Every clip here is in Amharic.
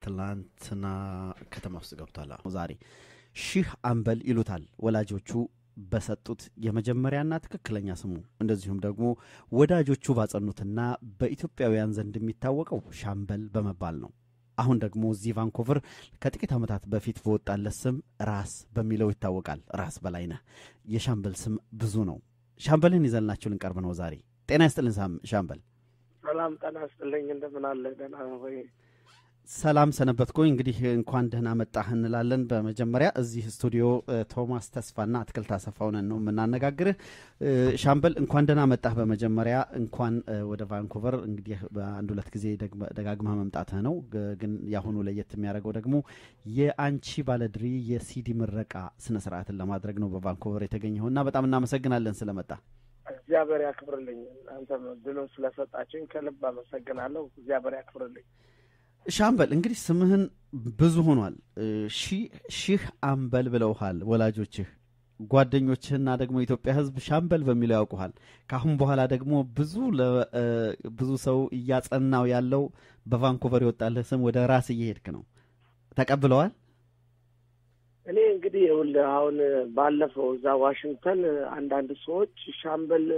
ትላንትና ከተማ ውስጥ ገብቷል። ዛሬ ሺህ አምበል ይሉታል ወላጆቹ በሰጡት የመጀመሪያና ትክክለኛ ስሙ እንደዚሁም ደግሞ ወዳጆቹ ባጸኑትና በኢትዮጵያውያን ዘንድ የሚታወቀው ሻምበል በመባል ነው። አሁን ደግሞ እዚህ ቫንኮቨር ከጥቂት ዓመታት በፊት በወጣለት ስም ራስ በሚለው ይታወቃል። ራስ በላይነህ የሻምበል ስም ብዙ ነው። ሻምበልን ይዘንላችሁ ልንቀርብ ነው ዛሬ። ጤና ይስጥልን ሻምበል። ሰላም ጤና ይስጥልኝ። እንደምን አለ? ደህና ሆይ? ሰላም ሰነበትኩኝ። እንግዲህ እንኳን ደህና መጣህ እንላለን። በመጀመሪያ እዚህ ስቱዲዮ ቶማስ ተስፋና አትክልት አሰፋውነን ነው የምናነጋግርህ። ሻምበል እንኳን ደህና መጣህ። በመጀመሪያ እንኳን ወደ ቫንኩቨር እንግዲህ በአንድ ሁለት ጊዜ ደጋግመህ መምጣትህ ነው። ግን የአሁኑ ለየት የሚያደርገው ደግሞ የአንቺ ባለድሪ የሲዲ ምረቃ ስነ ስርዓትን ለማድረግ ነው በቫንኩቨር የተገኘው እና በጣም እናመሰግናለን ስለመጣ። እግዚአብሔር ያክብርልኝ። አንተም ድሉን ስለሰጣችኝ ከልብ አመሰግናለሁ። እግዚአብሔር ያክብርልኝ። ሻምበል እንግዲህ ስምህን ብዙ ሆኗል። ሺህ አምበል ብለውሃል ወላጆችህ፣ ጓደኞችህና ደግሞ የኢትዮጵያ ሕዝብ ሻምበል በሚለው ያውቁሃል። ከአሁን በኋላ ደግሞ ብዙ ብዙ ሰው እያጸናው ያለው በቫንኩቨር የወጣልህ ስም ወደ ራስ እየሄድክ ነው። ተቀብለዋል? እኔ እንግዲህ ይኸውልህ አሁን ባለፈው እዛ ዋሽንግተን አንዳንድ ሰዎች ሻምበል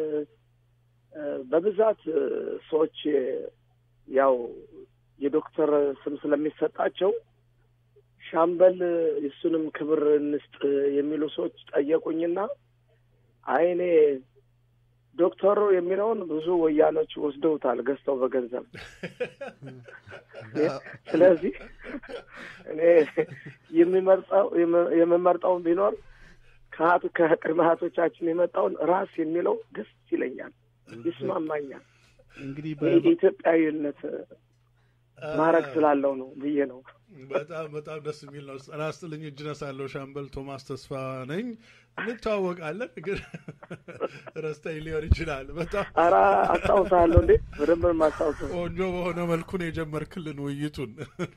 በብዛት ሰዎች ያው የዶክተር ስም ስለሚሰጣቸው ሻምበል የሱንም ክብር እንስጥ የሚሉ ሰዎች ጠየቁኝና አይ እኔ ዶክተሩ የሚለውን ብዙ ወያኖች ወስደውታል ገዝተው በገንዘብ። ስለዚህ እኔ የሚመርጠው የምመርጠውን ቢኖር ከሀቱ ከቅድመ ሀቶቻችን የመጣውን ራስ የሚለው ደስ ይለኛል፣ ይስማማኛል። እንግዲህ የኢትዮጵያዊነት ማድረግ ስላለው ነው ብዬ ነው። በጣም በጣም ደስ የሚል ነው። ጤና ይስጥልኝ። እጅ ነሳለሁ። ሻምበል ቶማስ ተስፋ ነኝ። እንተዋወቃለን፣ ግን ረስተኝ ሊሆን ይችላል። በጣም ኧረ አስታውሳለሁ እንዴ በደንብ ማስታውሰው። ቆንጆ በሆነ መልኩ ነው የጀመርክልን ውይይቱን።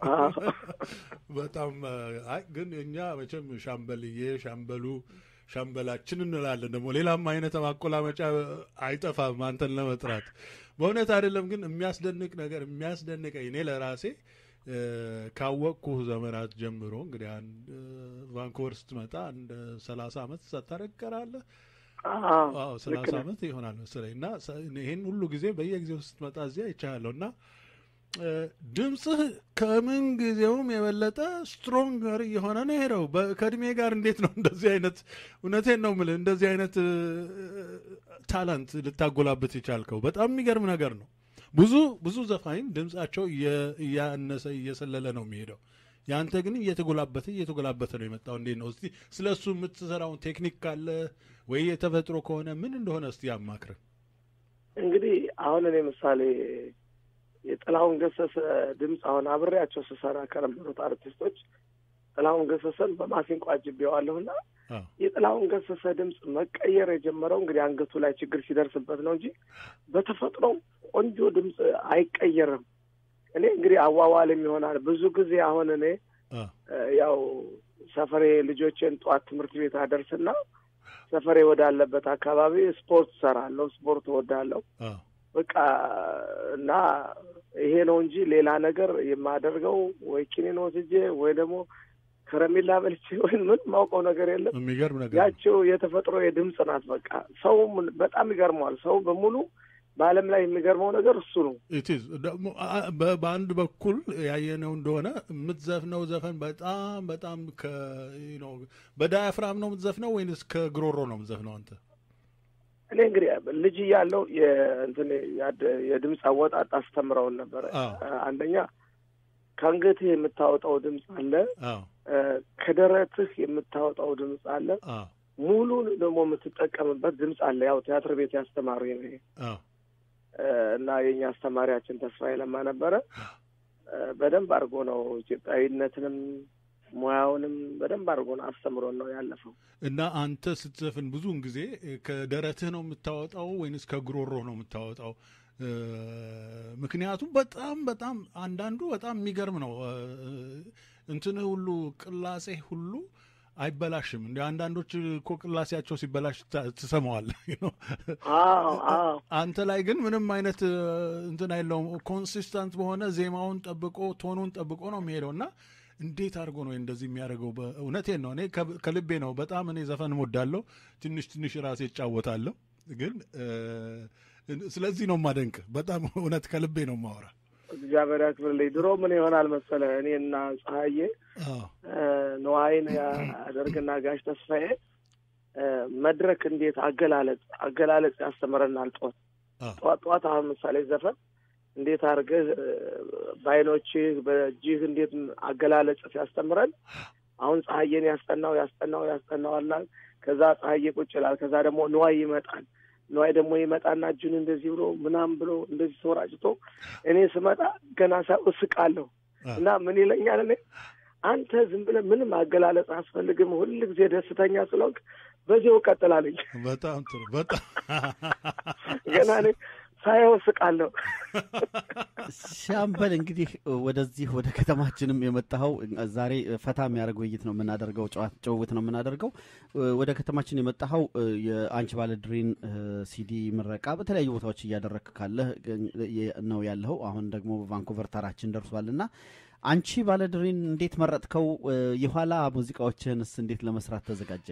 በጣም አይ ግን እኛ መቼም ሻምበልዬ፣ ሻምበሉ፣ ሻምበላችን እንላለን። ደግሞ ሌላም አይነት ማቆላመጫ አይጠፋም አንተን ለመጥራት በእውነት አይደለም። ግን የሚያስደንቅ ነገር የሚያስደንቀኝ እኔ ለራሴ ካወቅኩህ ዘመናት ጀምሮ እንግዲህ አንድ ቫንኮቨር ስትመጣ አንድ ሰላሳ ዓመት ሳታረቀራለህ አዎ ሰላሳ ዓመት ይሆናል መሰለኝ እና ይህን ሁሉ ጊዜ በየጊዜው ስትመጣ እዚያ ይቻላለሁ እና ድምፅህ ከምን ጊዜውም የበለጠ ስትሮንገር እየሆነ ነው ሄደው ከእድሜ ጋር እንዴት ነው እንደዚህ አይነት እውነቴን ነው የምልህ እንደዚህ አይነት ታላንት ልታጎላበት የቻልከው በጣም የሚገርም ነገር ነው። ብዙ ብዙ ዘፋኝ ድምጻቸው እያነሰ እየሰለለ ነው የሚሄደው። ያንተ ግን እየተጎላበተ እየተጎላበተ ነው የመጣው። እንዴት ነው እስቲ ስለ እሱ የምትሰራውን ቴክኒክ ካለ ወይ የተፈጥሮ ከሆነ ምን እንደሆነ እስቲ ያማክርን። እንግዲህ አሁን እኔ ምሳሌ የጥላሁን ገሰሰ ድምፅ አሁን አብሬያቸው ስሰራ ከነበሩት አርቲስቶች ጥላሁን ገሰሰን በማሲንቆ አጅቤዋለሁና የጥላሁን ገሰሰ ድምፅ መቀየር የጀመረው እንግዲህ አንገቱ ላይ ችግር ሲደርስበት ነው እንጂ በተፈጥሮ ቆንጆ ድምፅ አይቀየርም። እኔ እንግዲህ አዋዋልም ይሆናል ብዙ ጊዜ አሁን እኔ ያው ሰፈሬ ልጆቼን ጠዋት ትምህርት ቤት አደርስና ሰፈሬ ወዳለበት አካባቢ ስፖርት ሰራለሁ፣ ስፖርት እወዳለሁ። በቃ እና ይሄ ነው እንጂ ሌላ ነገር የማደርገው ወይ ኪኒን ወስጄ ወይ ደግሞ ከረሜላ በልቼ ወይም ምን ማውቀው ነገር የለም። የሚገርም ነገር ያቸው የተፈጥሮ የድምፅ ናት። በቃ ሰው በጣም ይገርመዋል። ሰው በሙሉ በዓለም ላይ የሚገርመው ነገር እሱ ነው። ኢትዝ ደግሞ በአንድ በኩል ያየነው እንደሆነ የምትዘፍነው ዘፈን በጣም በጣም በዳያፍራም ነው የምትዘፍነው ወይንስ ከግሮሮ ነው የምትዘፍነው አንተ? እኔ እንግዲህ ልጅ እያለሁ የእንትን የድምፅ አወጣጥ አስተምረውን ነበረ። አንደኛ ከአንገትህ የምታወጣው ድምፅ አለ፣ ከደረትህ የምታወጣው ድምፅ አለ፣ ሙሉን ደግሞ የምትጠቀምበት ድምፅ አለ። ያው ቲያትር ቤት ያስተማሩ ነው እና የኛ አስተማሪያችን ተስፋዬ ለማ ነበረ። በደንብ አድርጎ ነው ኢትዮጵያዊነትንም ሙያውንም በደንብ አድርጎ ነው አስተምሮን ነው ያለፈው። እና አንተ ስትዘፍን ብዙውን ጊዜ ከደረትህ ነው የምታወጣው ወይንስ ከጉሮሮ ነው የምታወጣው? ምክንያቱም በጣም በጣም አንዳንዱ በጣም የሚገርም ነው። እንትንህ ሁሉ ቅላጼ ሁሉ አይበላሽም። እንደ አንዳንዶች እኮ ቅላሴያቸው ሲበላሽ ትሰማዋለህ። አንተ ላይ ግን ምንም አይነት እንትን አይለውም። ኮንሲስተንት በሆነ ዜማውን ጠብቆ ቶኑን ጠብቆ ነው የሚሄደው እና እንዴት አድርጎ ነው እንደዚህ የሚያደርገው? እውነቴን ነው። እኔ ከልቤ ነው። በጣም እኔ ዘፈን እወዳለሁ። ትንሽ ትንሽ ራሴ እጫወታለሁ። ግን ስለዚህ ነው ማደንቅ። በጣም እውነት ከልቤ ነው ማወራ። እግዚአብሔር ያክብርልኝ። ድሮ ምን ይሆናል መሰለ እኔና ፀሐዬ ነዋይን ያደርግና ጋሽ ተስፋዬ መድረክ እንዴት አገላለጽ አገላለጽ ያስተምረናል። ጧት ጧት ጧት አሁን ምሳሌ ዘፈን እንዴት አድርገህ በአይኖችህ በእጅህ እንዴት አገላለጽ ሲያስተምረን አሁን ፀሐዬን ያስጠናው ያስጠናው ያስጠናዋላል። ከዛ ፀሐዬ ቁጭ ይላል። ከዛ ደግሞ ንዋይ ይመጣል። ንዋይ ደግሞ ይመጣና እጁን እንደዚህ ብሎ ምናምን ብሎ እንደዚህ ተወራጭቶ እኔ ስመጣ ገና ሳይሆን እስቃለሁ እና ምን ይለኛል እኔ አንተ ዝም ብለህ ምንም አገላለጽ አያስፈልግም፣ ሁል ጊዜ ደስተኛ ስለሆንክ በዚያው እቀጥላለኝ። በጣም ጥሩ። በጣም ገና እኔ ሳየው እስቃለሁ። ሻምበል እንግዲህ ወደዚህ ወደ ከተማችንም የመጣኸው ዛሬ ፈታ የሚያደርግ ውይይት ነው የምናደርገው፣ ጭውውት ነው የምናደርገው። ወደ ከተማችን የመጣኸው የአንቺ ባለድሪን ሲዲ ምረቃ በተለያዩ ቦታዎች እያደረግክ ካለህ ነው ያለኸው። አሁን ደግሞ ቫንኩቨር ተራችን ደርሷል እና አንቺ ባለድሪን እንዴት መረጥከው? የኋላ ሙዚቃዎችህንስ እንዴት ለመስራት ተዘጋጀ?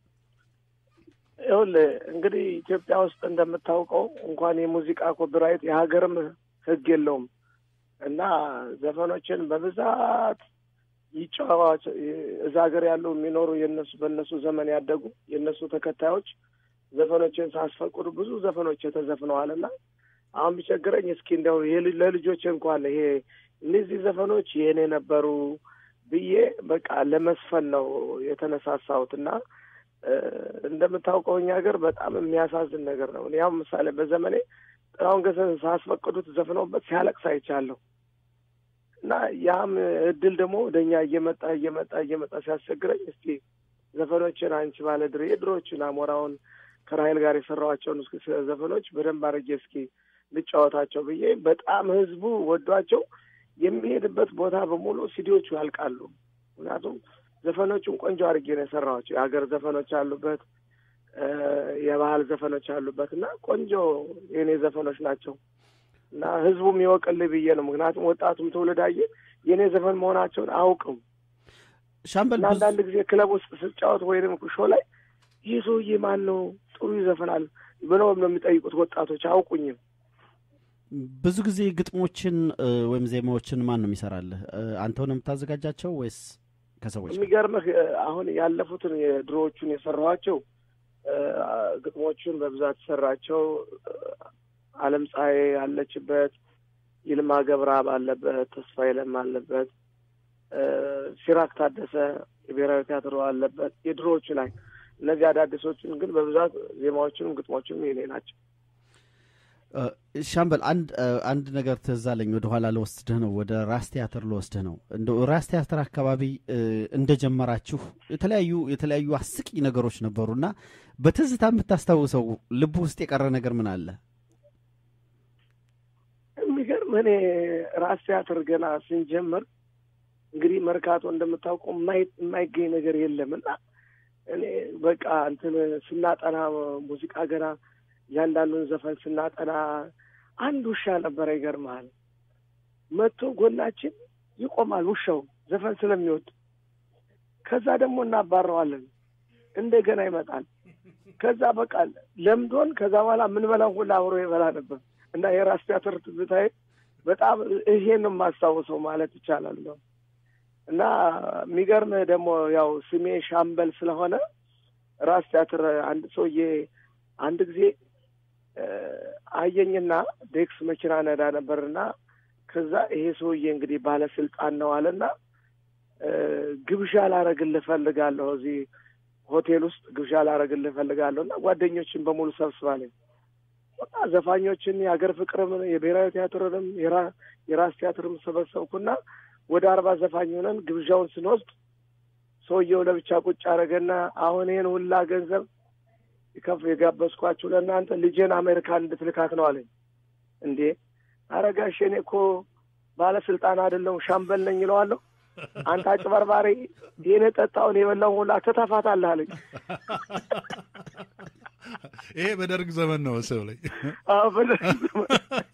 ይኸውልህ እንግዲህ ኢትዮጵያ ውስጥ እንደምታውቀው እንኳን የሙዚቃ ኮፒራይት የሀገርም ሕግ የለውም እና ዘፈኖችን በብዛት ይጫዋች እዛ ሀገር ያሉ የሚኖሩ የነሱ በእነሱ ዘመን ያደጉ የእነሱ ተከታዮች ዘፈኖችን ሳስፈቅዱ ብዙ ዘፈኖች ተዘፍነዋል እና አሁን ቢቸግረኝ እስኪ እንደው ለልጆች እንኳን ይሄ እነዚህ ዘፈኖች የእኔ ነበሩ ብዬ በቃ ለመስፈን ነው የተነሳሳሁት እና እንደምታውቀው እኛ ሀገር በጣም የሚያሳዝን ነገር ነው። ያው ምሳሌ በዘመኔ ጥላሁን ገሰሰ ሳስፈቅዱት ዘፍነውበት ሲያለቅስ አይቻለሁ እና ያም እድል ደግሞ ወደ እኛ እየመጣ እየመጣ እየመጣ ሲያስቸግረኝ እስቲ ዘፈኖችን አንቺ ባለድሬ የድሮዎችን አሞራውን ከራይል ጋር የሰራኋቸውን እስኪ ዘፈኖች በደንብ አድርጌ እስኪ ልጫወታቸው ብዬ በጣም ህዝቡ ወዷቸው የሚሄድበት ቦታ በሙሉ ሲዲዎቹ ያልቃሉ። ምክንያቱም ዘፈኖቹን ቆንጆ አድርጌ ነው የሰራኋቸው። የሀገር ዘፈኖች አሉበት፣ የባህል ዘፈኖች አሉበት እና ቆንጆ የእኔ ዘፈኖች ናቸው እና ህዝቡም ይወቅልኝ ብዬ ነው። ምክንያቱም ወጣቱም ትውልድ አየ የእኔ ዘፈን መሆናቸውን አያውቅም። ሻምበል እና አንዳንድ ጊዜ ክለብ ውስጥ ስጫወት ወይም ሾ ላይ ይህ ሰውዬ ማን ነው ጥሩ ይዘፈናል ብለው ነው የሚጠይቁት ወጣቶች አያውቁኝም። ብዙ ጊዜ ግጥሞችን ወይም ዜማዎችን ማን ነው የሚሰራልህ? አንተው ነው የምታዘጋጃቸው ወይስ ከሰዎች? የሚገርምህ አሁን ያለፉትን የድሮዎቹን የሰራኋቸው ግጥሞቹን በብዛት የሰራቸው አለም ፀሐይ አለችበት፣ ይልማ ገብረአብ አለበት፣ ተስፋዬ ለማ አለበት፣ ሲራክ ታደሰ የብሔራዊ ቲያትሮ አለበት። የድሮዎቹ ላይ እነዚህ አዳዲሶቹን ግን በብዛት ዜማዎቹንም ግጥሞቹንም የኔ ናቸው። ሻምበል አንድ አንድ ነገር ትዝ አለኝ። ወደ ኋላ ልወስድህ ነው፣ ወደ ራስ ቲያትር ልወስድህ ነው። እንደ ራስ ቲያትር አካባቢ እንደጀመራችሁ የተለያዩ የተለያዩ አስቂ ነገሮች ነበሩና በትዝታ የምታስታውሰው ልብ ውስጥ የቀረ ነገር ምን አለ? የሚገርም እኔ ራስ ቲያትር ገና ስንጀምር እንግዲህ መርካቶ እንደምታውቀው የማይገኝ ነገር የለም እና እኔ በቃ እንትን ስናጠና ሙዚቃ ገና እያንዳንዱን ዘፈን ስናጠና አንድ ውሻ ነበረ። ይገርመሃል መጥቶ ጎናችን ይቆማል ውሻው ዘፈን ስለሚወድ። ከዛ ደግሞ እናባረዋለን፣ እንደገና ይመጣል። ከዛ በቃ ለምዶን ከዛ በኋላ የምንበላው ሁላ አብሮ ይበላ ነበር እና የራስ ቲያትር ትዝታዬ በጣም ይሄን ነው የማስታውሰው ማለት ይቻላል ነው እና የሚገርምህ ደግሞ ያው ስሜ ሻምበል ስለሆነ ራስ ቲያትር አንድ ሰውዬ አንድ ጊዜ አየኝና ዴክስ መኪና ነዳ ነበርና ከዛ ይሄ ሰውዬ እንግዲህ ባለስልጣን ነው አለና ግብዣ ላረግልህ እፈልጋለሁ እዚህ ሆቴል ውስጥ ግብዣ ላረግልህ እፈልጋለሁ እና ጓደኞችን በሙሉ ሰብስባለኝ በቃ ዘፋኞችን የሀገር ፍቅርም የብሔራዊ ቲያትርንም የራስ ቲያትርም ሰበሰብኩና ወደ አርባ ዘፋኝ ሆነን ግብዣውን ስንወስድ ሰውየው ለብቻ ቁጭ አረገና አሁን ይህን ሁላ ገንዘብ ከፍ የጋበዝኳችሁ ለእናንተ ልጄን አሜሪካን እንድትልካት ነው አለኝ። እንዴ አረጋሽ እኔ እኮ ባለስልጣን አይደለሁም ሻምበል ነኝ ይለዋለሁ። አንተ አጭበርባሪ፣ ይህን የጠጣውን የበላውን ሁላ ትተፋታለህ አለኝ። ይሄ በደርግ ዘመን ነው ሰው ላይ አዎ በደርግ ዘመን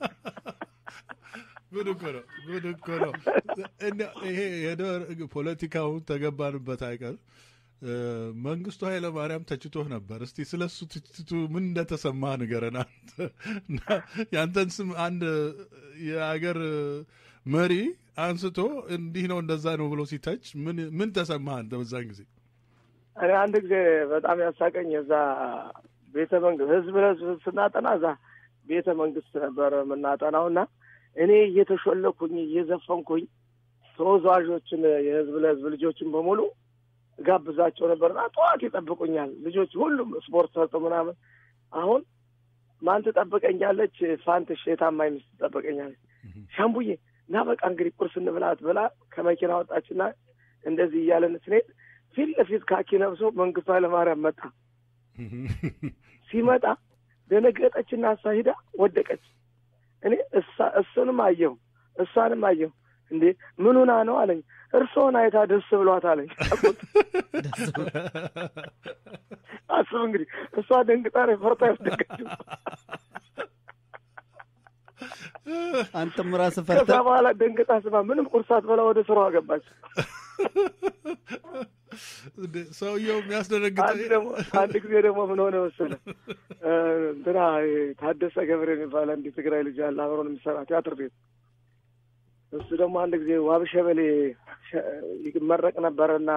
ጉድ እኮ ነው። ጉድ እኮ ነው። እንደው ይሄ የደርግ ፖለቲካውን ተገባንበት አይቀር መንግስቱ ኃይለ ማርያም ተችቶህ ነበር። እስቲ ስለ እሱ ትችቱ ምን እንደተሰማ ንገረን። አንተ እና ያንተን ስም አንድ የአገር መሪ አንስቶ እንዲህ ነው እንደዛ ነው ብሎ ሲተች ምን ምን ተሰማህ አንተ በዛን ጊዜ? እኔ አንድ ጊዜ በጣም ያሳቀኝ የዛ ቤተ መንግስት ህዝብ ለህዝብ ስናጠና እዛ ቤተ መንግስት ነበር የምናጠናው እና እኔ እየተሾለኩኝ እየዘፈንኩኝ ተወዛዋዦችን የህዝብ ለህዝብ ልጆችን በሙሉ ጋብዛቸው ነበርና ጠዋት ይጠብቁኛል ልጆች ሁሉም ስፖርት ሰርቶ ምናምን። አሁን ማን ትጠብቀኛለች? ፋንትሽ የታማኝ ሚስት ትጠብቀኛለች። ሻምቡዬ እና በቃ እንግዲህ ቁርስ እንብላት ብላ ከመኪና ወጣችና እንደዚህ እያለን ስንሄድ ፊት ለፊት ካኪ ለብሶ መንግስቱ ኃይለማርያም መጣ። ሲመጣ ደነገጠችና እሷ ሂዳ ወደቀች። እኔ እሱንም አየሁ እሷንም አየሁ። እንዴ ምን ሆና ነው አለኝ። እርስዎን አይታ ደስ ብሏት አለኝ። አስብ እንግዲህ እሷ ደንግጣ ፈርታ ያስደገችው። አንተም ራስህ ከዛ ፈርተህ በኋላ ደንግጣ ስማ ምንም ቁርስ ሳትበላ ወደ ስራዋ ገባች። ሰውየው የሚያስደነግጠ አንድ ደግሞ አንድ ጊዜ ደግሞ ምን ሆነ መሰለህ እንትና ታደሰ ገብረ የሚባል አንድ ትግራይ ልጅ አለ አብሮን የሚሰራ ቲያትር ቤት እሱ ደግሞ አንድ ጊዜ ዋብሸበሌ ይመረቅ ነበረና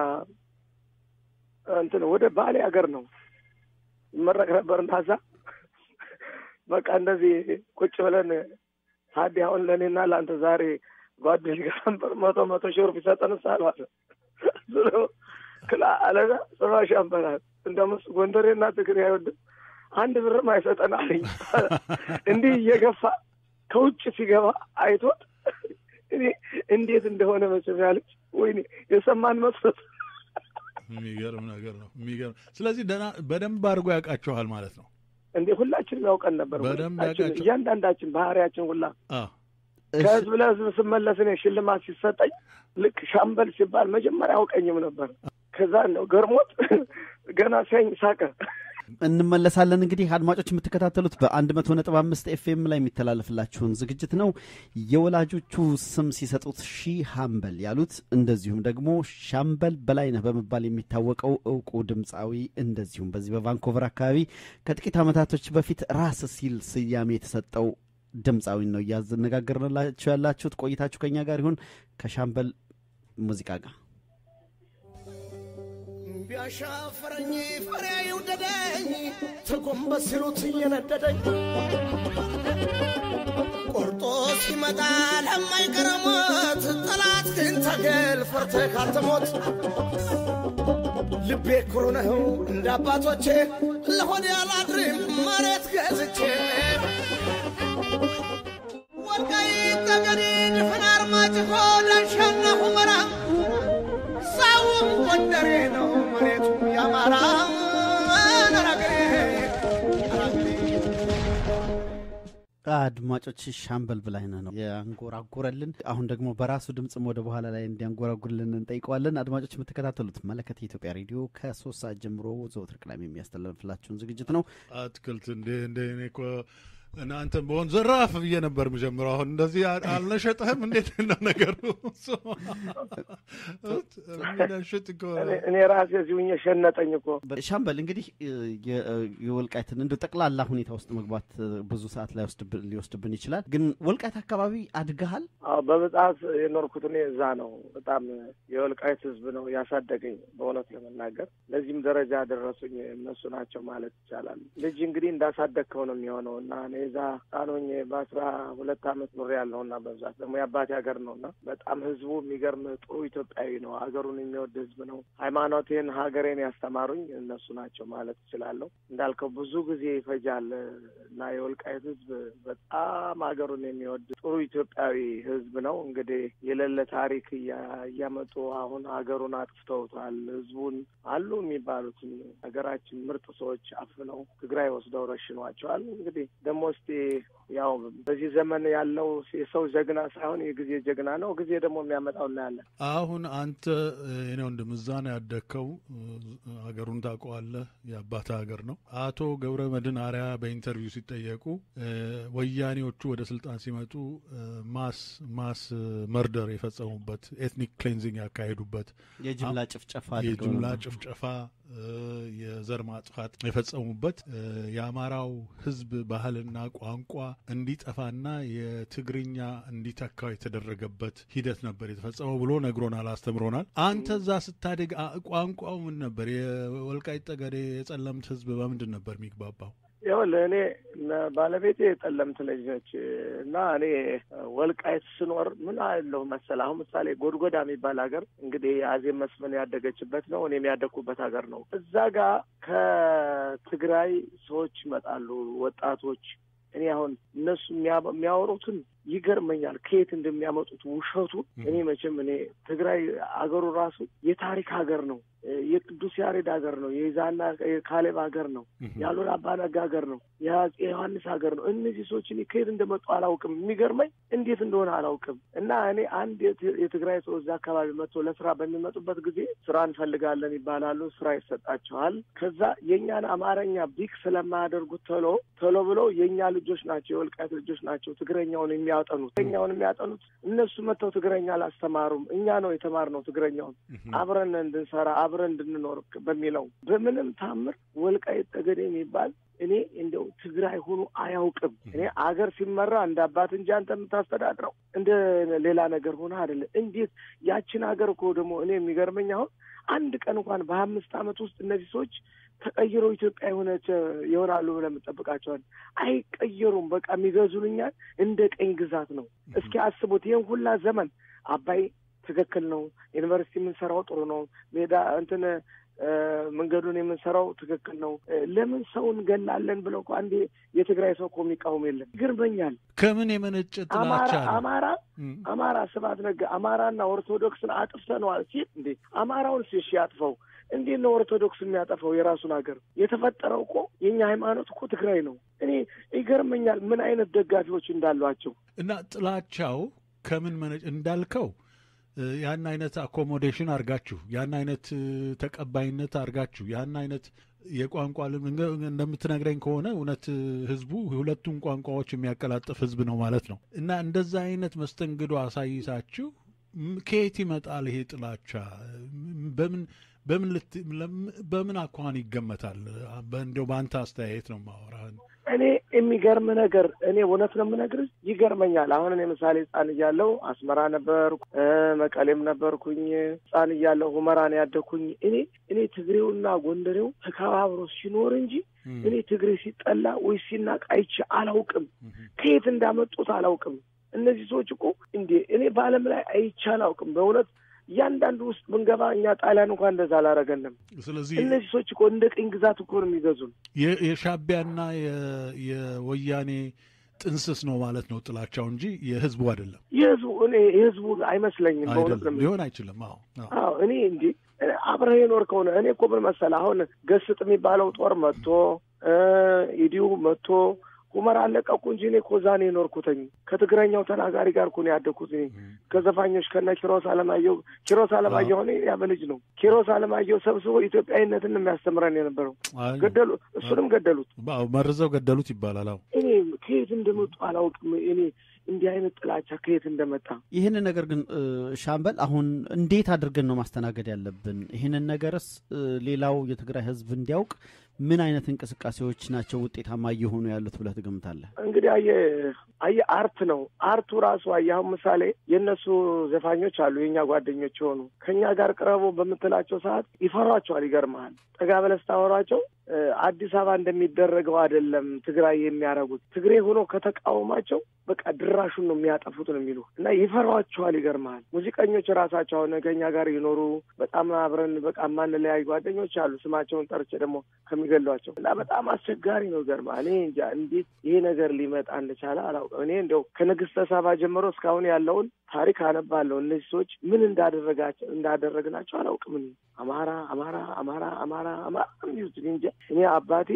እንትን ወደ ባሌ ሀገር ነው ይመረቅ ነበርና እዛ በቃ እንደዚህ ቁጭ ብለን ታዲ አሁን ለእኔና ለአንተ ዛሬ ጓደኞች ሊቀመንበር መቶ መቶ ሺህ ብር ቢሰጠን ሳልዋለ ክላ አለዛ ጽባ ሻምበላል እንደምስ ጎንደሬና ትግሬ አይወድም አንድ ብርም አይሰጠን አለኝ። እንዲህ እየገፋ ከውጭ ሲገባ አይቶት እኔ እንዴት እንደሆነ መቼም ያለች ወይኔ የሰማን መስሎት የሚገርም ነገር ነው። የሚገርም ስለዚህ ደህና በደንብ አድርጎ ያውቃችኋል ማለት ነው። እንዴ ሁላችንም ያውቀን ነበር። በደንብ ሁላችን ያውቃቸው። እያንዳንዳችን ባህሪያችን ሁላ አዎ ከህዝብ ለህዝብ ስመለስ እኔ ሽልማት ሲሰጠኝ ልክ ሻምበል ሲባል መጀመሪያ አውቀኝም ነበር። ከዛ ነው ገርሞት ገና ሲያኝ ሳቀ። እንመለሳለን። እንግዲህ አድማጮች የምትከታተሉት በአንድ መቶ ነጥብ አምስት ኤፍኤም ላይ የሚተላለፍላችሁን ዝግጅት ነው። የወላጆቹ ስም ሲሰጡት ሺህ ሀምበል ያሉት እንደዚሁም ደግሞ ሻምበል በላይነህ በመባል የሚታወቀው እውቁ ድምፃዊ እንደዚሁም በዚህ በቫንኮቨር አካባቢ ከጥቂት ዓመታቶች በፊት ራስ ሲል ስያሜ የተሰጠው ድምፃዊ ነው እያነጋገርንላችሁ ያላችሁት። ቆይታችሁ ከኛ ጋር ይሁን ከሻምበል ሙዚቃ ጋር ቢያሻፈረኝ ፈሬ ይውደደኝ ተጎንበስ ሲሉት እየነደደኝ ቆርጦ ሲመጣ ለማይቀረሞት ጠላት ግን ታገል ፈርተህ ካልተሞት ልቤ ኩሩ ነው እንደ አባቶቼ ለሆድ ያላድርም መሬት ገዝቼ ወልቃይት ጠገዴ ድፍን አርማጭሆ ዳንሻና ሁመራ ሳውም ጎንደሬ ነው መሬቱ ያማራ ነራገሬ አድማጮች ሻምበል በላይነህ ነው ያንጎራጎረልን። አሁን ደግሞ በራሱ ድምፅም ወደ በኋላ ላይ እንዲያንጎራጉርልን እንጠይቀዋለን። አድማጮች የምትከታተሉት መለከት የኢትዮጵያ ሬዲዮ ከሶስት ሰዓት ጀምሮ ዘወትር ቅዳሜ የሚያስተላልፍላችሁን ዝግጅት ነው። አትክልት እንደ እንደ እኔ እኮ እናንተን በሆን ዘራፍ ብዬ ነበር የምጀምረው። አሁን እንደዚህ አ- አልነሸጠህም? እንዴት ነው ነገሩ? የሚነሽጥ እኮ እኔ- እኔ ራሴ እዚሁ ሸነጠኝ እኮ ሻምበል እንግዲህ የ- የወልቃይትን እንደ ጠቅላላ ሁኔታ ውስጥ መግባት ብዙ ሰዓት ላይ ወስድብን- ሊወስድብን ይችላል። ግን ወልቃይት አካባቢ አድገሃል? አዎ በብዛት የኖርኩት እኔ እዛ ነው። በጣም የወልቃይት ሕዝብ ነው ያሳደገኝ በእውነት ለመናገር ለዚህም ደረጃ ያደረሱኝ እነሱ ናቸው ማለት ይቻላል። ልጅ እንግዲህ እንዳሳደግከው ነው የሚሆነው እና እኔ እዛ ጣኖኝ በአስራ ሁለት አመት ኖሬ ያለሁ እና በብዛት ደግሞ የአባቴ ሀገር ነው እና በጣም ሕዝቡ የሚገርም ጥሩ ኢትዮጵያዊ ነው። ሀገሩን የሚወድ ሕዝብ ነው። ሃይማኖቴን፣ ሀገሬን ያስተማሩኝ እነሱ ናቸው ማለት እችላለሁ። እንዳልከው ብዙ ጊዜ ይፈጃል እና የወልቃይት ሕዝብ በጣም ሀገሩን የሚወድ ጥሩ ኢትዮጵያዊ ሕዝብ ነው። እንግዲህ የሌለ ታሪክ እያ- እያመጡ አሁን ሀገሩን አጥፍተውታል። ሕዝቡን አሉ የሚባሉትን ሀገራችን ምርጥ ሰዎች አፍነው ትግራይ ወስደው ረሽኗቸዋል። እንግዲህ ደግሞ እስቲ ያው በዚህ ዘመን ያለው የሰው ጀግና ሳይሆን የጊዜ ጀግና ነው። ጊዜ ደግሞ የሚያመጣው እናያለን። አሁን አንተ የኔ ወንድም እዛ ነው ያደግከው፣ ሀገሩን ታውቀዋለህ። የአባት ሀገር ነው። አቶ ገብረ መድህን አርያ በኢንተርቪው ሲጠየቁ ወያኔዎቹ ወደ ስልጣን ሲመጡ ማስ ማስ መርደር የፈጸሙበት ኤትኒክ ክሌንዚንግ ያካሄዱበት የጅምላ ጭፍጨፋ የጅምላ ጭፍጨፋ የዘር ማጥፋት የፈጸሙበት የአማራው ሕዝብ ባህልና ቋንቋ እንዲጠፋና የትግርኛ እንዲተካው የተደረገበት ሂደት ነበር የተፈጸመው ብሎ ነግሮናል፣ አስተምሮናል። አንተ እዛ ስታድግ ቋንቋው ምን ነበር? የወልቃይት ጠገዴ የጸለምት ሕዝብ በምንድን ነበር የሚግባባው? ይኸውልህ እኔ ባለቤቴ የጠለምት ልጅ ነች እና እኔ ወልቃይት ስኖር ምን አለሁ መሰለህ፣ አሁን ምሳሌ ጎድጎዳ የሚባል ሀገር እንግዲህ አዜብ መስፍን ያደገችበት ነው። እኔም ያደግኩበት ሀገር ነው። እዛ ጋር ከትግራይ ሰዎች ይመጣሉ ወጣቶች። እኔ አሁን እነሱ የሚያወሩትን ይገርመኛል፣ ከየት እንደሚያመጡት ውሸቱ። እኔ መቼም እኔ ትግራይ አገሩ ራሱ የታሪክ ሀገር ነው። የቅዱስ ያሬድ ሀገር ነው። የይዛና የካሌብ ሀገር ነው። የአሉላ አባነጋ ሀገር ነው። የአፄ ዮሐንስ ሀገር ነው። እነዚህ ሰዎች እኔ ከየት እንደመጡ አላውቅም። የሚገርመኝ እንዴት እንደሆነ አላውቅም። እና እኔ አንድ የትግራይ ሰው እዛ አካባቢ መጥቶ ለስራ በሚመጡበት ጊዜ ስራ እንፈልጋለን ይባላሉ። ስራ ይሰጣቸዋል። ከዛ የእኛን አማርኛ ቢክ ስለማያደርጉት ቶሎ ቶሎ ብለው የእኛ ልጆች ናቸው፣ የወልቃይት ልጆች ናቸው ትግረኛውን የሚያጠኑት ትግረኛውን የሚያጠኑት እነሱ መጥተው ትግረኛ አላስተማሩም። እኛ ነው የተማርነው ትግረኛውን አብረን እንድንሰራ አብረን እንድንኖር በሚለው በምንም ታምር ወልቃይት ጠገዴ የሚባል እኔ እንደው ትግራይ ሆኖ አያውቅም። እኔ አገር ሲመራ እንደ አባት እንጂ አንተ የምታስተዳድረው እንደ ሌላ ነገር ሆነ አይደለም። እንዴት ያችን ሀገር እኮ ደግሞ እኔ የሚገርመኝ አሁን አንድ ቀን እንኳን በአምስት ዓመት ውስጥ እነዚህ ሰዎች ተቀይረው ኢትዮጵያ የሆነች ይሆናሉ ብለን የምጠብቃቸዋል። አይቀየሩም። በቃ የሚገዙንኛል እንደ ቀኝ ግዛት ነው። እስኪ አስቡት ይህን ሁላ ዘመን አባይ ትክክል ነው። ዩኒቨርሲቲ የምንሰራው ጥሩ ነው። ሜዳ እንትን መንገዱን የምንሰራው ትክክል ነው። ለምን ሰው እንገላለን ብለው እኮ አንዴ የትግራይ ሰው እኮ የሚቃወም የለም። ይገርመኛል። ከምን የመነጨ ጥላቻ ነው? አማራ አማራ ስብሐት ነጋ አማራና ኦርቶዶክስን አጥፍተነዋል ሲል እንዴ አማራውን ሲሽ ያጥፈው እንዴት ነው ኦርቶዶክስ የሚያጠፋው የራሱን ሀገር? የተፈጠረው እኮ የእኛ ሃይማኖት እኮ ትግራይ ነው። እኔ ይገርመኛል ምን አይነት ደጋፊዎች እንዳሏቸው እና ጥላቻው ከምን መነጭ እንዳልከው ያን አይነት አኮሞዴሽን አርጋችሁ ያን አይነት ተቀባይነት አርጋችሁ ያን አይነት የቋንቋ እንደምትነግረኝ ከሆነ እውነት ህዝቡ ሁለቱም ቋንቋዎች የሚያቀላጥፍ ህዝብ ነው ማለት ነው። እና እንደዛ አይነት መስተንግዶ አሳይታችሁ ከየት ይመጣል ይሄ ጥላቻ? በምን በምን በምን አኳኋን ይገመታል? እንደው በአንተ አስተያየት ነው ማወራህን እኔ የሚገርም ነገር እኔ እውነት ነው የምነግርህ፣ ይገርመኛል። አሁን እኔ ምሳሌ ህጻን እያለሁ አስመራ ነበርኩ፣ መቀሌም ነበርኩኝ። ህጻን እያለሁ ሁመራን ያደኩኝ። እኔ እኔ ትግሬውና ጎንደሬው ተከባብሮ ሲኖር እንጂ እኔ ትግሬ ሲጠላ ወይ ሲናቅ አይቼ አላውቅም። ከየት እንዳመጡት አላውቅም። እነዚህ ሰዎች እኮ እንዴ እኔ በዓለም ላይ አይቼ አላውቅም በእውነት እያንዳንዱ ውስጥ ብንገባ እኛ ጣሊያን እንኳን እንደዛ አላረገንም። ስለዚህ እነዚህ ሰዎች እኮ እንደ ቅኝ ግዛት እኮ ነው የሚገዙን። የሻቢያና የወያኔ ጥንስስ ነው ማለት ነው ጥላቻው እንጂ የህዝቡ አይደለም። የህዝቡ እኔ የህዝቡ አይመስለኝም። በእውነት ነው ሊሆን አይችልም። አዎ አዎ እኔ እንዲህ አብረህ የኖር ከሆነ እኔ እኮ ምን መሰለህ አሁን ገስጥ የሚባለው ጦር መጥቶ ኢዲዩ መጥቶ ሁመራ አለቀኩ እንጂ እኔ እኮ እዛ ነው የኖርኩትኝ። ከትግረኛው ተናጋሪ ጋር እኮ ነው ያደግኩት። እኔ ከዘፋኞች ከነ ኪሮስ አለማየሁ ኪሮስ አለማየሁ እኔ ያበ ልጅ ነው። ኪሮስ አለማየሁ ሰብስቦ ኢትዮጵያዊነትን የሚያስተምረን የነበረው ገደሉ፣ እሱንም ገደሉት፣ መርዘው ገደሉት ይባላል። አዎ እኔ ከየት እንደመጡ አላውቅም። እኔ እንዲህ አይነት ጥላቻ ከየት እንደመጣ ይህንን ነገር ግን ሻምበል አሁን እንዴት አድርገን ነው ማስተናገድ ያለብን? ይህንን ነገርስ ሌላው የትግራይ ህዝብ እንዲያውቅ ምን አይነት እንቅስቃሴዎች ናቸው ውጤታማ እየሆኑ ያሉት ብለህ ትገምታለህ? እንግዲህ አየህ አየህ አርት ነው አርቱ ራሱ አየህ አሁን ምሳሌ የእነሱ ዘፋኞች አሉ የእኛ ጓደኞች የሆኑ ከእኛ ጋር ቅረቡ በምትላቸው ሰዓት ይፈሯቸዋል። ይገርመሃል ጠጋ ብለህ ስታወሯቸው አዲስ አበባ እንደሚደረገው አይደለም ትግራይ የሚያደርጉት ትግሬ ሆኖ ከተቃወማቸው በቃ ድራሹን ነው የሚያጠፉት ነው የሚሉ እና ይፈሯቸዋል። ይገርመሃል ሙዚቀኞች ራሳቸው አሁን ከእኛ ጋር ይኖሩ በጣም አብረን በቃ ማንለያይ ጓደኞች አሉ። ስማቸውን ጠርቼ ደግሞ ከሚገሏቸው እና በጣም አስቸጋሪ ነው። ገርመሃል እኔ እንጃ እንዴት ይሄ ነገር ሊመጣ እንደቻለ አላውቅም። እኔ እንደው ከንግስተ ሳባ ጀምሮ እስካሁን ያለውን ታሪክ አነባለሁ። እነዚህ ሰዎች ምን እንዳደረጋቸው እንዳደረግናቸው አላውቅም። እኔ አማራ አማራ አማራ አማራ አማራ የሚሉት እንጃ እኔ አባቴ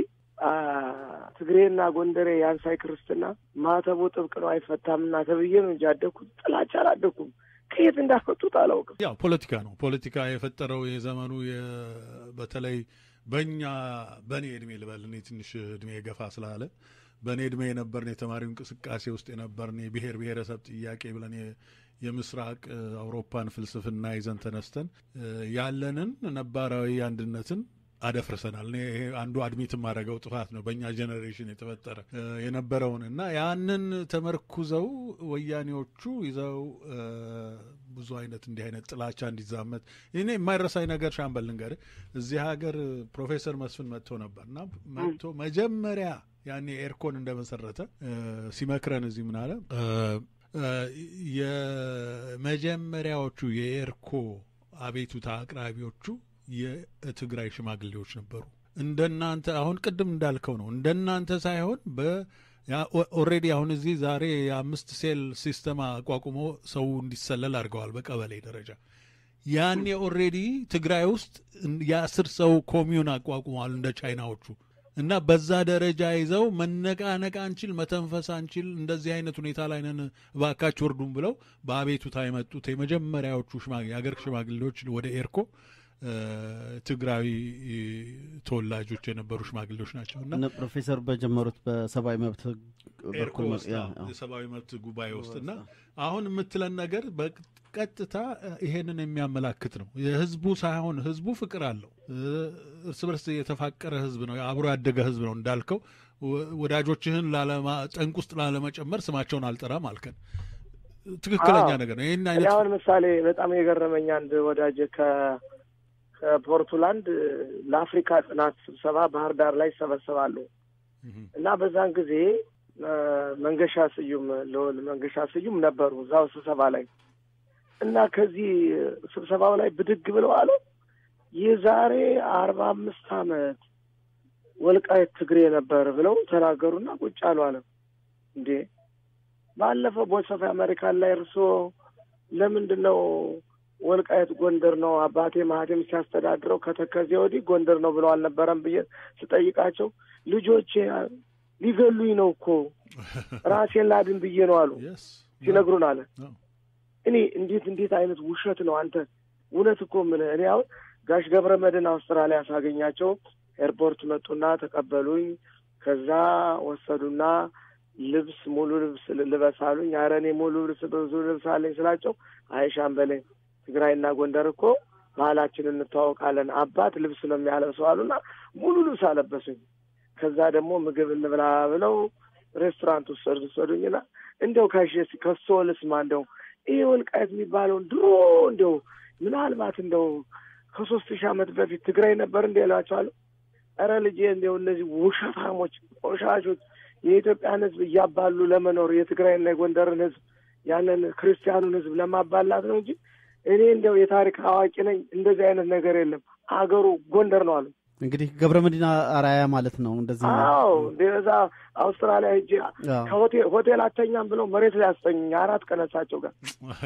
ትግሬና ጎንደሬ የአንሳይ ክርስትና ማተቡ ጥብቅ ነው አይፈታምና ተብዬ ነው እንጂ አደግኩት ጥላቻ አላደግኩም። ከየት እንዳመጡት አላውቅም። ያው ፖለቲካ ነው። ፖለቲካ የፈጠረው የዘመኑ በተለይ በእኛ በእኔ እድሜ ልበል እኔ ትንሽ እድሜ ገፋ ስላለ በእኔ እድሜ የነበርን የተማሪው እንቅስቃሴ ውስጥ የነበርን የብሔር ብሔረሰብ ጥያቄ ብለን የምስራቅ አውሮፓን ፍልስፍና ይዘን ተነስተን ያለንን ነባራዊ አንድነትን አደፍርሰናል። ይሄ አንዱ አድሚት የማደርገው ጥፋት ነው። በእኛ ጄኔሬሽን የተፈጠረ የነበረውን እና ያንን ተመርኩዘው ወያኔዎቹ ይዘው ብዙ አይነት እንዲህ አይነት ጥላቻ እንዲዛመት እኔ የማይረሳኝ ነገር ሻምበል ልንገርህ፣ እዚህ ሀገር ፕሮፌሰር መስፍን መጥቶ ነበር እና መጥቶ መጀመሪያ ያኔ ኤርኮን እንደመሰረተ ሲመክረን እዚህ ምን አለ የመጀመሪያዎቹ የኤርኮ አቤቱታ አቅራቢዎቹ የትግራይ ሽማግሌዎች ነበሩ። እንደናንተ አሁን ቅድም እንዳልከው ነው። እንደናንተ ሳይሆን በ ኦልሬዲ አሁን እዚህ ዛሬ የአምስት ሴል ሲስተም አቋቁሞ ሰው እንዲሰለል አድርገዋል በቀበሌ ደረጃ። ያኔ ኦልሬዲ ትግራይ ውስጥ የአስር ሰው ኮሚዩን አቋቁመዋል እንደ ቻይናዎቹ እና በዛ ደረጃ ይዘው መነቃነቅ አንችል፣ መተንፈስ አንችል፣ እንደዚህ አይነት ሁኔታ ላይ ነን፣ እባካችሁ እርዱም ብለው በአቤቱታ የመጡት የመጀመሪያዎቹ የአገር ሽማግሌዎች ወደ ኤርኮ ትግራዊ ተወላጆች የነበሩ ሽማግሌዎች ናቸው እና ፕሮፌሰር በጀመሩት በሰብአዊ መብት ኤርኮ ውስጥ የሰብአዊ መብት ጉባኤ ውስጥ እና አሁን የምትለን ነገር በቀጥታ ይሄንን የሚያመላክት ነው። የህዝቡ ሳይሆን ህዝቡ ፍቅር አለው። እርስ በርስ የተፋቀረ ህዝብ ነው። አብሮ ያደገ ህዝብ ነው። እንዳልከው ወዳጆችህን ጠንቅ ውስጥ ላለመጨመር ስማቸውን አልጠራም አልከን። ትክክለኛ ነገር ነው። ይህን አይነት አሁን ምሳሌ በጣም የገረመኝ አንድ ወዳጅ ከፖርቱላንድ ለአፍሪካ ጥናት ስብሰባ ባህር ዳር ላይ ይሰበሰባሉ እና በዛን ጊዜ መንገሻ ስዩም ልዑል መንገሻ ስዩም ነበሩ እዛው ስብሰባ ላይ እና ከዚህ ስብሰባው ላይ ብድግ ብለው አሉ የዛሬ አርባ አምስት ዓመት ወልቃይት ትግሬ ነበር ብለው ተናገሩና ቁጭ አሉ አለ። እንዴ ባለፈው ቮይስ ኦፍ አሜሪካን ላይ እርስዎ ለምንድን ነው ወልቃየት ጎንደር ነው አባቴ ማህቴም ሲያስተዳድረው ከተከዜ ወዲህ ጎንደር ነው ብለው አልነበረም ብዬ ስጠይቃቸው ልጆቼ ሊገሉኝ ነው እኮ ራሴን ላድን ብዬ ነው አሉ ሲነግሩን አለ። እኔ እንዴት እንዴት አይነት ውሸት ነው አንተ! እውነት እኮ ምን እኔ አሁን ጋሽ ገብረ መድን አውስትራሊያ ሳገኛቸው ኤርፖርት መጡና ተቀበሉኝ። ከዛ ወሰዱና ልብስ ሙሉ ልብስ ልበስ አሉኝ። ኧረ እኔ ሙሉ ልብስ ብዙ ልብስ አለኝ ስላቸው አይ ሻምበሌ ትግራይና ጎንደር እኮ ባህላችን እንተዋወቃለን፣ አባት ልብስ ነው የሚያለብሰው አሉና ሙሉ ልብስ አለበሱኝ። ከዛ ደግሞ ምግብ እንብላ ብለው ሬስቶራንት ውስጥ ወሰዱኝና እንደው ካሽ ከሶ ልስማ እንደው ይሄ ወልቃየት የሚባለውን ድሮ እንደው ምናልባት እንደው ከሶስት ሺህ ዓመት በፊት ትግራይ ነበር እንደ እላቸዋለሁ። ኧረ ልጄ እንደው እነዚህ ውሸታሞች፣ ቆሻሾች የኢትዮጵያን ሕዝብ እያባሉ ለመኖር የትግራይና የጎንደርን ሕዝብ ያንን ክርስቲያኑን ሕዝብ ለማባላት ነው እንጂ እኔ እንደው የታሪክ አዋቂ ነኝ፣ እንደዚህ አይነት ነገር የለም፣ አገሩ ጎንደር ነው አሉ። እንግዲህ ገብረ መዲና አራያ ማለት ነው። እንደዚህ አዎ እንደዛ አውስትራሊያ ሄጄ ከሆቴል ሆቴል አተኛም ብለው መሬት ላይ ያስተኙኝ አራት ቀን እሳቸው ጋር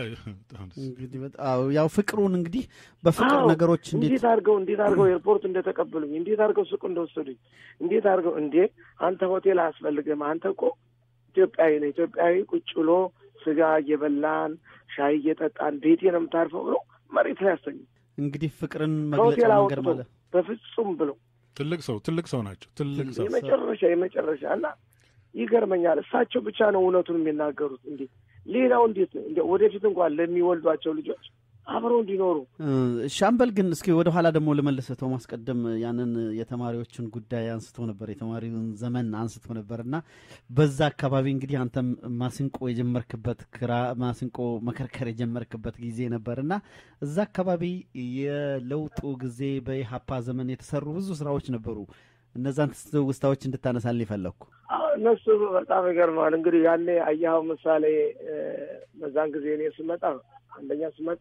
እንግዲህ ያው ፍቅሩን እንግዲህ በፍቅር ነገሮች እንዴት አድርገው እንዴት አድርገው ኤርፖርት እንደተቀበሉኝ እንዴት አድርገው ሱቅ እንደወሰዱኝ እንዴት አድርገው እንዴ አንተ ሆቴል አያስፈልግም አንተ እኮ ኢትዮጵያዊ ነው ኢትዮጵያዊ ቁጭ ብሎ ስጋ እየበላን ሻይ እየጠጣን ቤቴ ነው የምታርፈው ብሎ መሬት ላይ ያስተኙ እንግዲህ ፍቅርን መግለጫ መንገድ ማለት በፍጹም ብሎ ትልቅ ሰው ትልቅ ሰው ናቸው። ትልቅ ሰው የመጨረሻ የመጨረሻ እና ይገርመኛል። እሳቸው ብቻ ነው እውነቱን የሚናገሩት። እንዴት ሌላው እንዴት እንደ ወደፊት እንኳን ለሚወልዷቸው ልጆች አብረው እንዲኖሩ። ሻምበል ግን እስኪ ወደ ኋላ ደግሞ ልመልስ። ቶማስ ቀደም ያንን የተማሪዎችን ጉዳይ አንስቶ ነበር፣ የተማሪውን ዘመን አንስቶ ነበር እና በዛ አካባቢ እንግዲህ አንተም ማሲንቆ የጀመርክበት ክራ ማሲንቆ መከርከር የጀመርክበት ጊዜ ነበር እና እዛ አካባቢ የለውጡ ጊዜ በኢሀፓ ዘመን የተሰሩ ብዙ ስራዎች ነበሩ። እነዛን ውስታዎች እንድታነሳል የፈለግኩ እነሱ በጣም ይገርመዋል። እንግዲህ ያኔ አየኸው ምሳሌ በዛን ጊዜ እኔ ስመጣ አንደኛ ስመጣ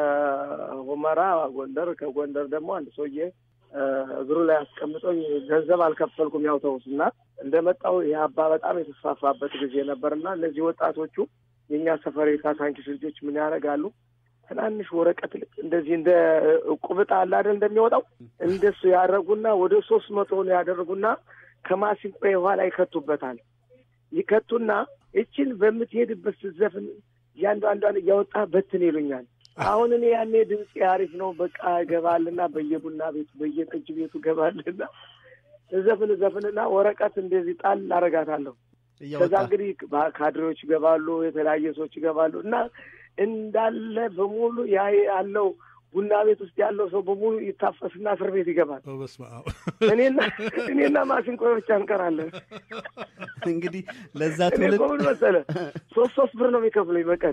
ከሁመራ ጎንደር፣ ከጎንደር ደግሞ አንድ ሰውዬ እግሩ ላይ አስቀምጦኝ ገንዘብ አልከፈልኩም ያው ተውስ እና እንደመጣው ይህ አባ በጣም የተስፋፋበት ጊዜ ነበር እና እነዚህ ወጣቶቹ የእኛ ሰፈር የካሳንኪስ ልጆች ምን ያደርጋሉ? ትናንሽ ወረቀት ልክ እንደዚህ እንደ ቁብጣ አለ አይደል እንደሚወጣው እንደሱ ያደረጉና ወደ ሶስት መቶ ነው ያደረጉና ከማሲንቆ የኋላ ይከቱበታል። ይከቱና እችን በምትሄድበት ስትዘፍን እያንዳንዷን እያወጣ በትን ይሉኛል። አሁን እኔ ያኔ ድምፅ አሪፍ ነው በቃ እገባልና በየቡና ቤቱ በየጠጅ ቤቱ እገባልና እዘፍን ዘፍንና ወረቀት እንደዚህ ጣል አረጋታለሁ። ከዛ እንግዲህ ካድሬዎች ይገባሉ፣ የተለያየ ሰዎች ይገባሉ እና እንዳለ በሙሉ ያ ያለው ቡና ቤት ውስጥ ያለው ሰው በሙሉ ይታፈስና እስር ቤት ይገባል። እኔና እኔና ማሲንቆ ብቻ እንቀራለን። እንግዲህ ለዛ እኔ እኮ ምን መሰለህ ሶስት ሶስት ብር ነው የሚከፍሉኝ በቀን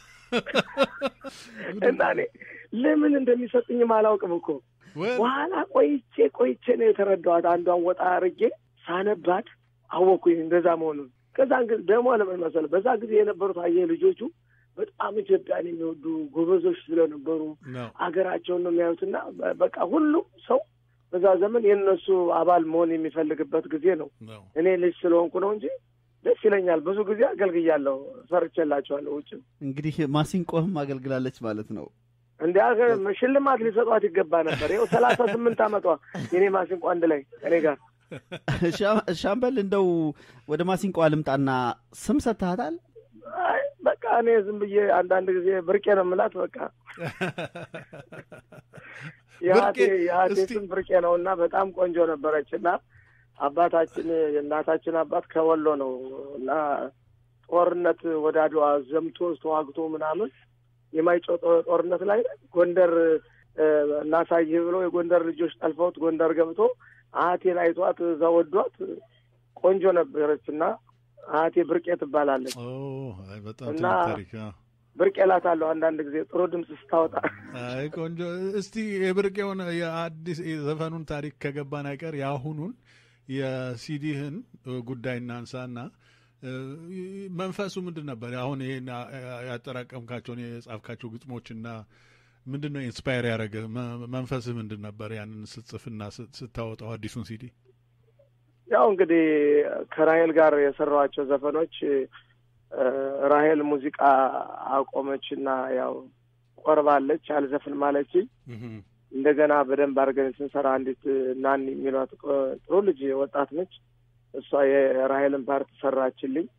እና እኔ ለምን እንደሚሰጡኝም አላውቅም እኮ በኋላ ቆይቼ ቆይቼ ነው የተረዳኋት። አንዷን ወጣ አርጌ ሳነባት አወኩኝ እንደዛ መሆኑን። ከዛ እንግዲህ ደግሞ ለምን መሰለህ በዛ ጊዜ የነበሩት አየህ ልጆቹ በጣም ኢትዮጵያን የሚወዱ ጎበዞች ስለነበሩ አገራቸውን ነው የሚያዩትና በቃ ሁሉም ሰው በዛ ዘመን የእነሱ አባል መሆን የሚፈልግበት ጊዜ ነው። እኔ ልጅ ስለሆንኩ ነው እንጂ ደስ ይለኛል። ብዙ ጊዜ አገልግያለሁ፣ ሰርቼላቸዋለሁ። ውጭም እንግዲህ ማሲንቆህም አገልግላለች ማለት ነው። እንዲ ሽልማት ሊሰጧት ይገባ ነበር። ይኸው ሰላሳ ስምንት ዓመቷ የኔ ማሲንቆ አንድ ላይ እኔ ጋር። ሻምበል እንደው ወደ ማሲንቆ አልምጣና ስም ሰጥተሃታል? በቃ እኔ ዝም ብዬ አንዳንድ ጊዜ ብርቄ ነው የምላት። በቃ የሀቴ ስም ብርቄ ነው እና በጣም ቆንጆ ነበረች እና አባታችን የእናታችን አባት ከወሎ ነው እና ጦርነት ወደ አድዋ ዘምቶ ተዋግቶ ምናምን የማይጨው ጦርነት ላይ ጎንደር እናሳይህ ብሎ የጎንደር ልጆች ጠልፈውት ጎንደር ገብቶ አህቴን አይቷት እዛ ወዷት ቆንጆ ነበረች እና አህቴ ብርቄ ትባላለች እና ብርቄ እላታለሁ አንዳንድ ጊዜ ጥሩ ድምፅ ስታወጣ። አይ ቆንጆ። እስቲ የብርቄውን የአዲስ ዘፈኑን ታሪክ ከገባን አይቀር የአሁኑን የሲዲህን ጉዳይ እናንሳና መንፈሱ ምንድን ነበር? አሁን ይሄን ያጠራቀምካቸውን የጻፍካቸው ግጥሞችና ምንድን ነው ኢንስፓየር ያደረገ መንፈስህ ምንድን ነበር? ያንን ስትጽፍና ስታወጣው አዲሱን ሲዲ ያው እንግዲህ ከራሄል ጋር የሰራኋቸው ዘፈኖች ራሄል ሙዚቃ አቆመች እና ያው ቆርባለች አልዘፍን ማለችኝ። እንደገና በደንብ አድርገን ስንሰራ አንዲት ናኒ የሚሏት ጥሩ ልጅ ወጣት ነች። እሷ የራሄልን ፓርት ሰራችልኝ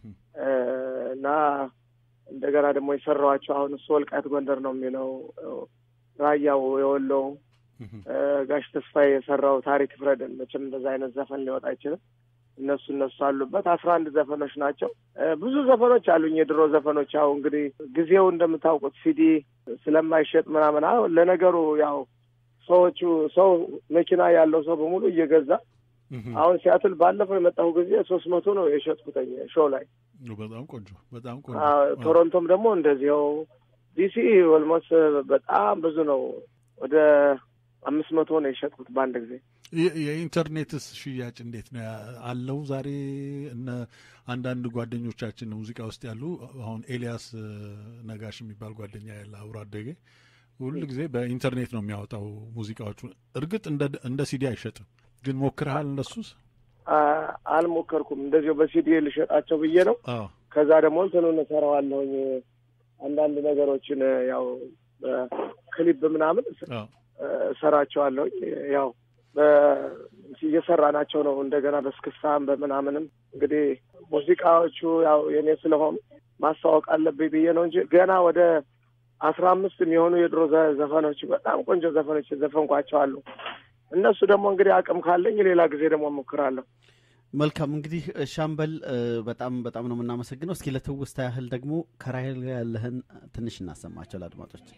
እና እንደገና ደግሞ የሰራኋቸው አሁን እሱ ወልቃይት ጎንደር ነው የሚለው ራያው የወሎው ጋሽ ተስፋዬ የሰራው ታሪክ ፍረድን መቼም እንደዛ አይነት ዘፈን ሊወጣ አይችልም። እነሱ እነሱ አሉበት አስራ አንድ ዘፈኖች ናቸው። ብዙ ዘፈኖች አሉኝ የድሮ ዘፈኖች። ያው እንግዲህ ጊዜው እንደምታውቁት ሲዲ ስለማይሸጥ ምናምን ለነገሩ ያው ሰዎቹ ሰው መኪና ያለው ሰው በሙሉ እየገዛ አሁን ሲያትል ባለፈው የመጣሁ ጊዜ ሶስት መቶ ነው የሸጥኩተኝ ሾው ላይ። በጣም ቆንጆ በጣም ቆንጆ። ቶሮንቶም ደግሞ እንደዚያው ዲሲ ኦልሞስት በጣም ብዙ ነው ወደ አምስት መቶ ነው የሸጥኩት በአንድ ጊዜ። የኢንተርኔትስ ሽያጭ እንዴት ነው አለው? ዛሬ እነ አንዳንድ ጓደኞቻችን ሙዚቃ ውስጥ ያሉ አሁን ኤልያስ ነጋሽ የሚባል ጓደኛ ያለ አብሮ አደጌ ሁሉ ጊዜ በኢንተርኔት ነው የሚያወጣው ሙዚቃዎቹ። እርግጥ እንደ ሲዲ አይሸጥም፣ ግን ሞክረሃል? እነሱስ? አልሞከርኩም። እንደዚሁ በሲዲ ልሸጣቸው ብዬ ነው። ከዛ ደግሞ እንትኑን እሰራዋለሁኝ አንዳንድ ነገሮችን ያው በክሊፕ ምናምን እሰራቸዋለሁኝ ያው እየሰራናቸው ነው። እንደገና በስክስታም በምናምንም እንግዲህ ሙዚቃዎቹ ያው የኔ ስለሆኑ ማስተዋወቅ አለብኝ ብዬ ነው እንጂ ገና ወደ አስራ አምስት የሚሆኑ የድሮ ዘፈኖች በጣም ቆንጆ ዘፈኖች ዘፈንኳቸው አሉ። እነሱ ደግሞ እንግዲህ አቅም ካለኝ ሌላ ጊዜ ደግሞ እሞክራለሁ። መልካም እንግዲህ ሻምበል በጣም በጣም ነው የምናመሰግነው። እስኪ ለትውስታ ያህል ደግሞ ከራሄል ጋር ያለህን ትንሽ እናሰማቸው ለአድማጮች።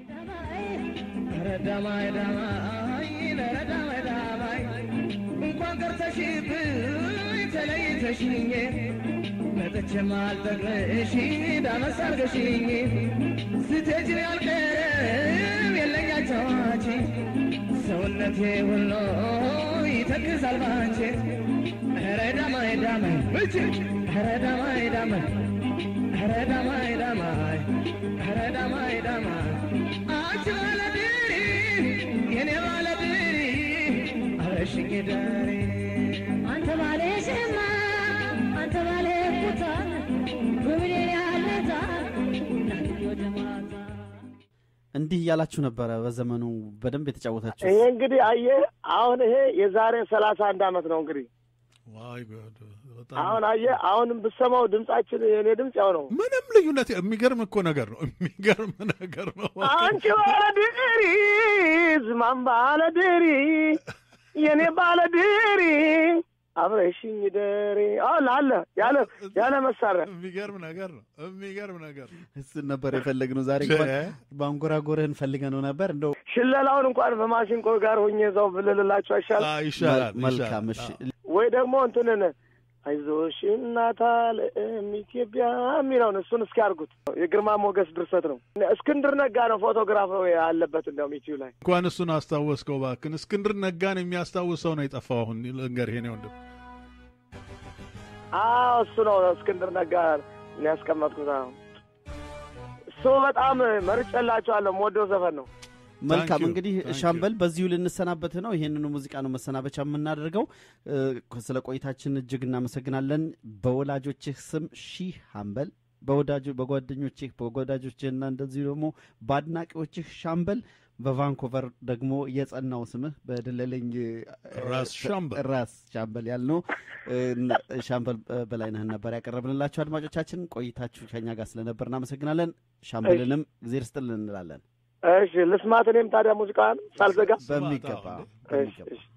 እንኳን ቀርተሽብኝ ተለይተሽኝ መጥቼም አልጠግብሽ ዳመስ አርገሽኝ ስትሄጂ አልቀርም የለኝ አጫዋች ሰውነቴ ሁሉ ይተክዛል ባንቺ ኧረ ዳማይ ዳማይ እጅ ኧረ ዳማይ ዳማይ ኧረ ዳማይ ዳማይ ኧረ ዳማይ ዳማይ አንቺ ባለድሪ የኔ ባለድሪ አብረሽኝ ዳሪ አንተ ባለ ሸማ አንተ ባለ ኩታ በብሌን ያለታ ወደ ማታ እንዲህ እያላችሁ ነበረ በዘመኑ በደንብ የተጫወታችሁ። ይሄ እንግዲህ አየህ፣ አሁን ይሄ የዛሬ ሰላሳ አንድ አመት ነው እንግዲህ ዋይ ጉድ! በጣም አሁን አየህ፣ አሁንም ብሰማው ድምጻችን የእኔ ድምፅ ያው ነው። ምንም ልዩነት የሚገርም እኮ ነገር ነው። የሚገርም ነገር ነው። አንቺ ባለድሪ ዝማን ባለድሪ የኔ ባለድሪ አብረሽኝ ደሪ አሁን አለ ያለ ያለ መሳሪያ የሚገርም ነገር ነው። የሚገርም ነገር ነው። እሱን ነበር የፈለግነው ዛሬ እንኳን በአንጎራጎርህን ፈልገነው ነበር እንደው ሽለላውን እንኳን በማሲንቆ ጋር ሆኜ እዛው ብልልላቸው አይሻል አዎ፣ ይሻላል። መልካም እሺ ይሻላል። ወይ ደግሞ እንትንን አይዞሽ እናት ዓለም ኢትዮጵያ የሚለውን እሱን እስኪ አድርጉት። የግርማ ሞገስ ድርሰት ነው። እስክንድር ነጋ ነው ፎቶግራፍ ያለበት እንዲያውም ዩቲዩብ ላይ እንኳን እሱን አስታወስከው እባክህን። እስክንድር ነጋን የሚያስታውስ ሰው ነው የጠፋው። አሁን ልንገርህ የእኔ ወንድም አዎ እሱ ነው እስክንድር ነጋ ነው ያስቀመጥኩት። አዎ እሱ በጣም መርጬላቸዋለሁ። የምወደው ዘፈን ነው። መልካም you, እንግዲህ thank you. ሻምበል በዚሁ ልንሰናበት ነው። ይህንኑ ሙዚቃ ነው መሰናበቻ የምናደርገው። እ፣ ስለ ቆይታችን እጅግ እናመሰግናለን። በወላጆችህ ስም ሺህ ሀምበል በወዳጆ በጓደኞችህ በወዳጆችህና እንደዚሁ ደግሞ በአድናቂዎችህ ሻምበል በቫንኮቨር ደግሞ የጸናው ስምህ በደለለኝ እ፣ ራስ ሻምበል ራስ ሻምበል ያልነው እ፣ ሻምበል በላይነህን ነበር ያቀረብንላችሁ። አድማጮቻችን ቆይታችሁ ከኛ ጋር ስለነበር እናመሰግናለን። ሻምበልንም እግዜር ስጥልን እንላለን። እሺ ልስማት እኔም ታዲያ ሙዚቃን ሳልዘጋ። በሚገባ አዎ፣ እሺ በሚገባ እሺ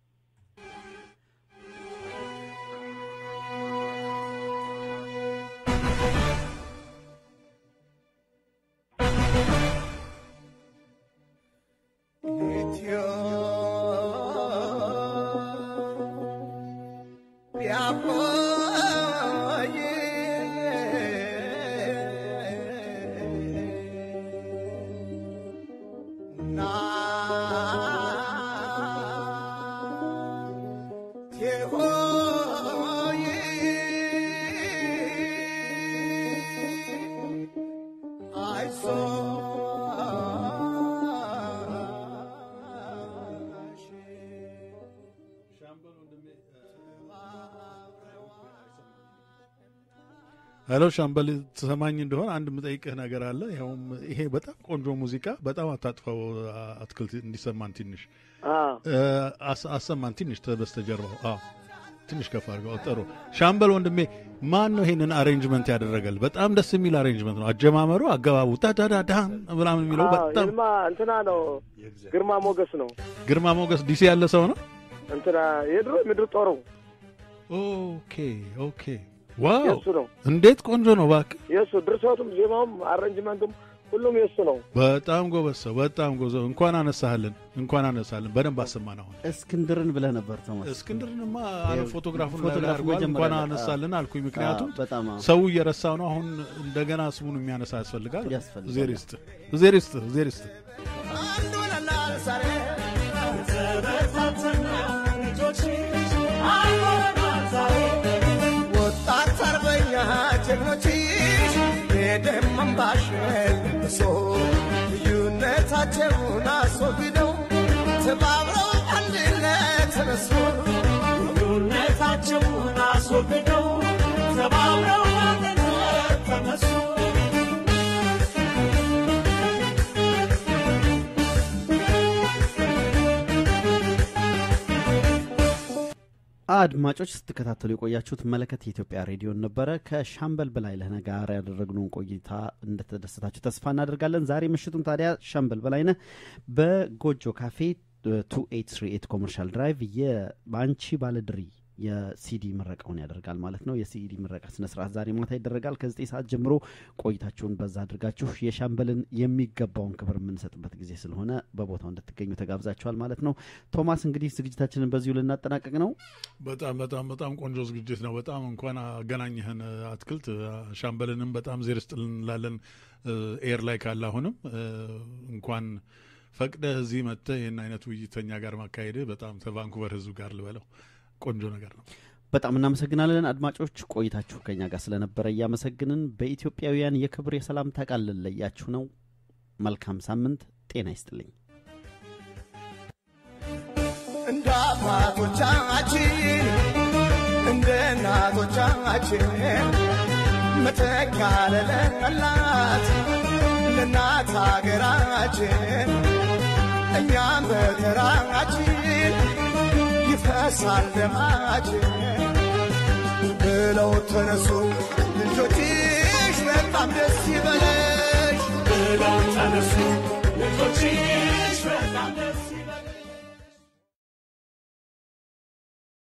ሄሎ ሻምበል ትሰማኝ እንደሆን አንድ የምጠይቅህ ነገር አለ። ይኸውም ይሄ በጣም ቆንጆ ሙዚቃ በጣም አታጥፈው፣ አትክልት እንዲሰማን ትንሽ አዎ እ፣ አስ- አሰማን ትንሽ በስተጀርባው። አዎ ትንሽ ከፍ አድርገው። ጥሩ ሻምበል ወንድሜ፣ ማን ነው ይሄንን አሬንጅመንት ያደረገል? በጣም ደስ የሚል አሬንጅመንት ነው። አጀማመሩ፣ አገባቡ ታዳዳዳን ምናምን የሚለው አዎ በጣም ይልማ እንትና ነው ግርማ ሞገስ ነው ግርማ ሞገስ ዲሲ ያለ ሰው ነው። እንትና የድሮ ምድር ጦሩ ኦኬ ኦኬ። ዋው የእሱ ነው እንዴት ቆንጆ ነው እባክህ። የእሱ ድርሰቱም ዜማውም አሬንጅመንቱም ሁሉም የእሱ ነው። በጣም ጎበዝ ሰው፣ በጣም ጎበዝ። እንኳን አነሳህልን፣ እንኳን አነሳህልን። በደንብ አሰማን። አሁን እስክንድርን ብለህ ነበር ቶማስ። እስክንድርንማ አለ ፎቶግራፉን ላይ ፎቶግራፉ አድርጓል። መጀመሪያ እንኳን ላይ፣ አነሳልን አልኩኝ። ምክንያቱም አዎ፣ በጣም አዎ። ሰው እየረሳው ነው። አሁን እንደገና ስሙን የሚያነሳ ያስፈልጋል። ያስፈልጋል። እግዜር ይስጥህ፣ እግዜር ይስጥህ፣ እግዜር ይስጥህ። ወጣት አርበኛ ጀግኖችሽ የደም እንባሽ ለብሶ ልዩነታቸውን አስወግደው ተባብረው አንድነት ተነሱ ልዩነታቸውን አስወግደው ተባብረው አንድነት ተነሱ አድማጮች ስትከታተሉ የቆያችሁት መለከት የኢትዮጵያ ሬዲዮን ነበረ። ከሻምበል በላይነህ ጋር ያደረግነውን ቆይታ እንደተደሰታችሁ ተስፋ እናደርጋለን። ዛሬ ምሽቱን ታዲያ ሻምበል በላይነህ በጎጆ ካፌ ቱ ኤት ስሪ ኤት ኮመርሻል ድራይቭ የባንቺ ባለድሪ የሲዲ ምረቃውን ያደርጋል ማለት ነው። የሲዲ ምረቃ ስነስርዓት ዛሬ ማታ ይደረጋል። ከዘጠኝ ሰዓት ጀምሮ ቆይታችሁን በዛ አድርጋችሁ የሻምበልን የሚገባውን ክብር የምንሰጥበት ጊዜ ስለሆነ በቦታው እንድትገኙ ተጋብዛችኋል ማለት ነው። ቶማስ እንግዲህ ዝግጅታችንን በዚሁ ልናጠናቀቅ ነው። በጣም በጣም በጣም ቆንጆ ዝግጅት ነው። በጣም እንኳን አገናኘህን አትክልት ሻምበልንም በጣም ዜር ስጥልን እንላለን። ኤር ላይ ካለ አሁንም እንኳን ፈቅደህ እዚህ መጥተህ ይህን አይነት ውይይት ከኛ ጋር ማካሄድህ በጣም ከቫንኩቨር ህዝብ ጋር ልበለው ቆንጆ ነገር ነው። በጣም እናመሰግናለን አድማጮች፣ ቆይታችሁ ከኛ ጋር ስለነበረ እያመሰግንን በኢትዮጵያውያን የክብር የሰላምታ ቃል ልለያችሁ ነው። መልካም ሳምንት፣ ጤና ይስጥልኝ። እንደ አባቶቻችን እንደ እናቶቻችን መተኪያ ለሌላት ለእናት ሀገራችን እኛም በተራችን ይፈሳል ደማች ብለው ተነሱ ልጆችሽ በጣም ደስ ይበለሽ ብለው ተነሱ ልጆችሽ